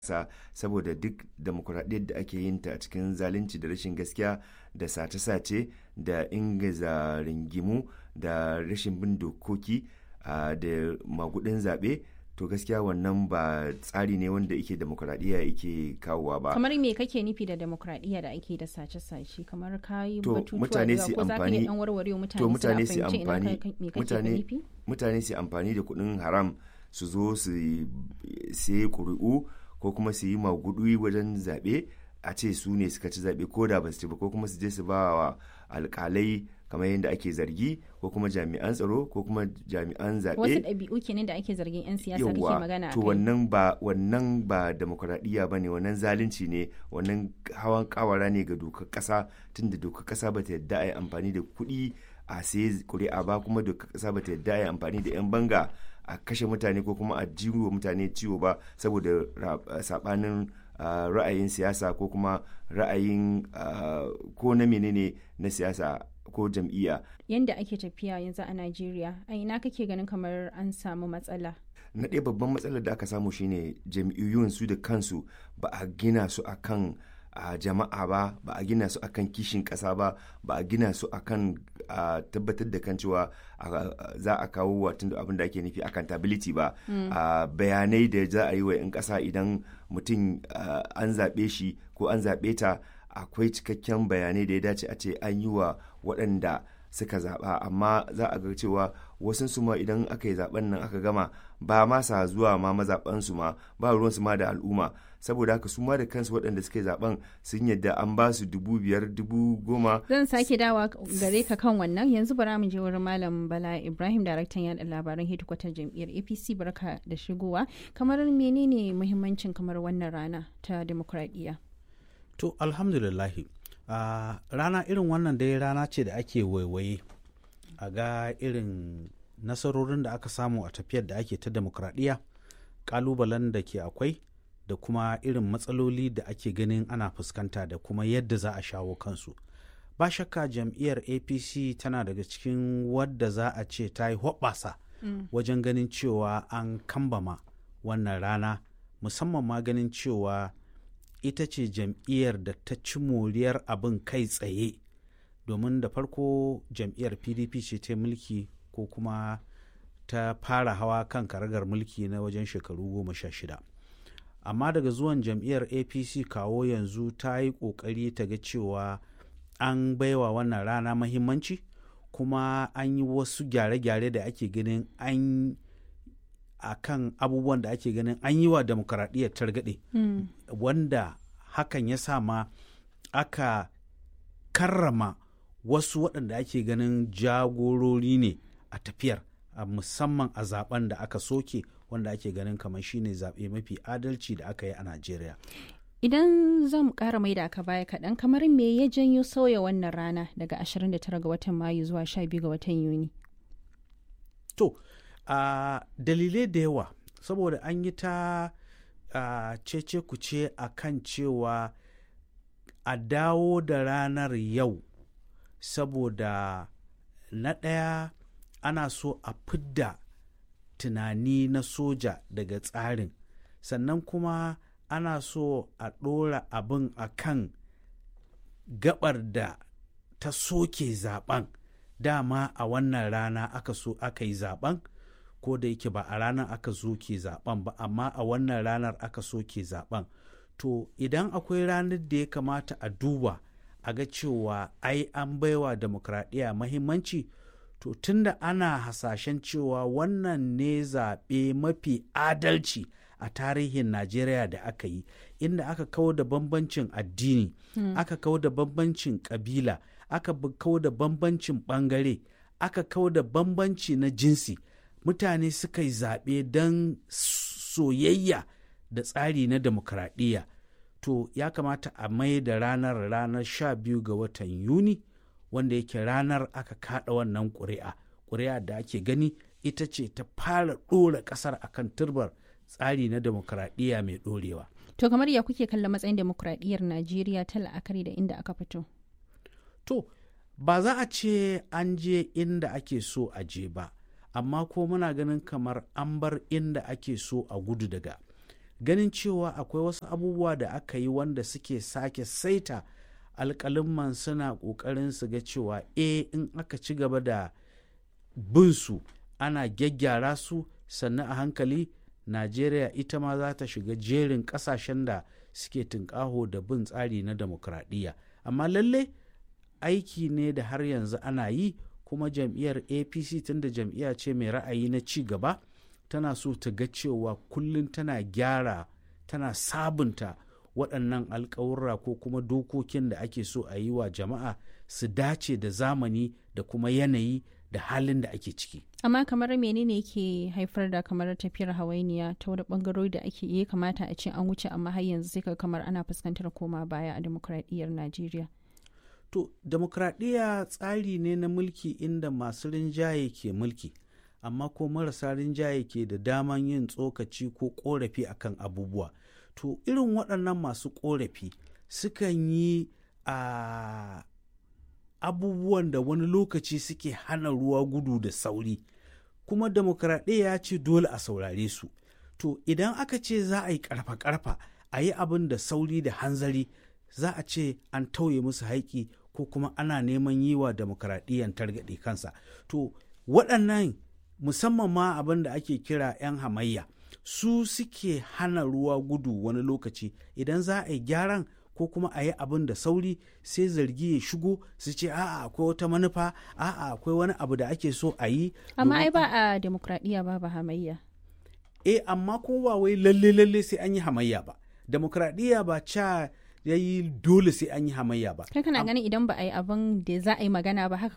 sa saboda duk demokuraɗiyyar da ake yin ta a cikin zalunci da rashin gaskiya da sace-sace da ingiza ringimu da rashin bin dokoki da magudin zaɓe to gaskiya wannan ba tsari ne wanda yake demokuraɗiyya yake kawowa ba kamar me kake nufi da demokradiyya da ake da sace-sace kamar kayi To, batutuwa mutane da su yawa, ko za ka amfani- iya dan warware wa mutane to mutane su su fahimci ina amfani- ka- me kake mutane- nufi mutane su amfani da kuɗin haram su zo su sayi ƙuri'u ko kuma su yi maguɗi wajen zaɓe a ce su ne suka ci zaɓe ko da ba su ci ba ko kuma su je su ba wa alƙalai kamar yadda ake zargi ko kuma jami'an tsaro ko kuma jami'an wasu zaɓe ɗabi'u kenan da ake zargin 'yan siyasa kake Yawwa, magana a to kai wannan ba wannan ba demokuraɗiyya ba ne wannan zalunci ne wannan hawan kawara ne ga dokar ƙasa tunda dokar ƙasa ba ta yadda a yi amfani da kuɗi a sayi ƙuri'a ba kuma dokar ƙasa ba ta yadda a yi amfani da 'yan banga a kashe mutane ko kuma a jiwo mutane ciwo ba saboda ra- saɓanin ah, ra'ayin siyasa ko kuma ra'ayin ah, ko na menene na siyasa ko jam'iyya yanda ake tafiya yanzu a Najeriya a ina kake ganin kamar an samu matsala na ɗaya babban matsalar da aka samu shine jam'iyyun su da kansu ba a gina su akan a jama'a ba ba a gina su akan kishin ƙasa ba ba a gina su akan a tabbatar da kan cewa a- za a kawo wa tunda abin da ake nufi accountability ba a bayanai da za a yi wa 'yan ƙasa idan mutum a, an zaɓe shi ko an zaɓe ta akwai cikakken bayanai da ya dace a ce an yi wa waɗanda suka zaɓa amma za a ga cewa wasu su ma idan aka yi zaɓen nan aka gama ba ma sa zuwa ma mazaɓansu ma ba ruwansu ma da al'umma saboda haka su ma da kansu waɗanda suka yi zaɓen sun yadda an ba su dubu biyar dubu goma zan sake dawa gare ka kan wannan yanzu bara mu je wurin malam bala ibrahim daraktan yaɗa labaran hedikwatar jam'iyyar apc barka da shigowa kamar menene muhimmancin kamar wannan rana ta demokradiyya To alhamdulillahi uh, rana irin wannan dai rana ce da ake waiwaye a ga irin nasarorin da aka samu a tafiyar da ake ta demokradiyya kalubalen da ke akwai da kuma irin matsaloli da ake ganin ana fuskanta da kuma yadda za a shawo kansu ba shakka jam'iyyar apc tana daga cikin wadda za a ce ta yi hoɓɓasa wajen ganin cewa an kambama wannan rana musamman ma ganin cewa ita ce jam'iyyar da ta ci moriyar abin kai tsaye domin da farko jam'iyyar pdp ce ta mulki ko kuma ta fara hawa kan karagar mulki na wajen shekaru goma sha shida amma daga zuwan jam'iyyar apc kawo yanzu ta yi ƙoƙari ta ga cewa an baiwa wannan rana mahimmanci kuma an yi wasu gyare-gyare da ake ganin an a kan abubuwan da ake ganin an yi wa demokaradiyyar targaɗe wanda hakan ya sa ma aka karrama wasu waɗanda ake ganin jagorori ne a tafiyar a musamman a zaben da aka soke wanda ake ganin kamar shine zaɓe mafi adalci da aka yi a najeriya idan zan ƙara mai da aka baya kaɗan kamar me ya janyo sauya wannan rana daga 29 ga watan mayu zuwa 12 ga watan yuni to a dalilai da yawa saboda an yi ta a cece kuce a kan cewa a dawo da ranar yau saboda na ɗaya ana so a fidda tunani na soja daga tsarin sannan kuma ana so a ɗora abin a kan gabar da ta soke zaben dama a wannan rana aka so aka yi zaben ko da yake ba a ranar aka soke zaben ba amma a wannan ranar aka soke zaben to idan akwai ranar da ya kamata a duba a ga cewa ai an baiwa demokradiyya mahimmanci to tunda ana hasashen cewa wannan ne zaɓe mafi adalci a tarihin najeriya da aka yi inda aka kawo da bambancin addini aka kawo da bambancin ƙabila aka kawo da bambancin ɓangare aka kawo da bambanci na jinsi mutane suka yi zaɓe don soyayya da tsari na demokradiyya to ya kamata a mai da ranar ranar sha biyu ga watan yuni wanda yake ranar aka kada wannan ƙuri'a ƙuri'a da ake gani ita ce ta fara ɗora ƙasar akan turbar tsari na demokradiyya mai ɗorewa to kamar ya kuke kallon matsayin demokradiyyar najeriya ta la'akari da inda aka fito to ba za a ce an je inda ake so a je ba amma ko muna ganin kamar an bar inda ake so a gudu daga ganin cewa akwai wasu abubuwa da aka yi wanda suke sake saita alƙalimman suna ƙoƙarin su ga cewa e in aka ci gaba da bin su ana gyaggyara su sannan a hankali najeriya ita ma za ta shiga jerin ƙasashen da suke tunƙaho da bin tsari na demokradiyya amma lalle aiki ne da har yanzu ana yi kuma jam'iyyar apc tunda jam'iyya ce mai ra'ayi na ci gaba tana so ta ga cewa kullum tana gyara tana sabunta waɗannan alkawurra ko kuma dokokin da ake so a yi wa jama'a su dace da zamani da kuma yanayi da halin da ake ciki. amma kamar menene ke haifar da kamar tafiyar hawainiya ta wani bangarori da ake iya kamata a ce an wuce amma har yanzu sai ka kamar ana fuskantar koma baya a demokradiyyar najeriya to demokradiyya tsari ne na mulki inda masu rinjaye ke mulki amma ko marasa rinjaye ke da daman yin tsokaci ko korafi akan abubuwa to irin waɗannan masu korafi sukan yi a abubuwan da wani lokaci suke hana ruwa gudu da sauri kuma demokradiyya ya ce dole a saurare su to idan aka ce za a yi karfa-karfa a yi abin da sauri da hanzari za a ce an tauye musu haƙi ko kuma ana neman yi wa demokradiyyan targaɗe kansa to waɗannan musamman ma abin da ake kira 'yan hamayya su suke hana ruwa gudu wani lokaci idan za a yi gyaran ko kuma a yi abin da sauri sai zargi ya shigo su ce a'a akwai wata manufa a'a akwai wani abu da ake so a yi amma ai ba a demokradiyya ba ba hamayya eh amma kuma ba wai lalle lalle sai an yi hamayya ba demokradiyya ba ca ya yi dole sai an yi hamayya ba kai kana ganin idan ba a yi abin da za a yi magana ba haka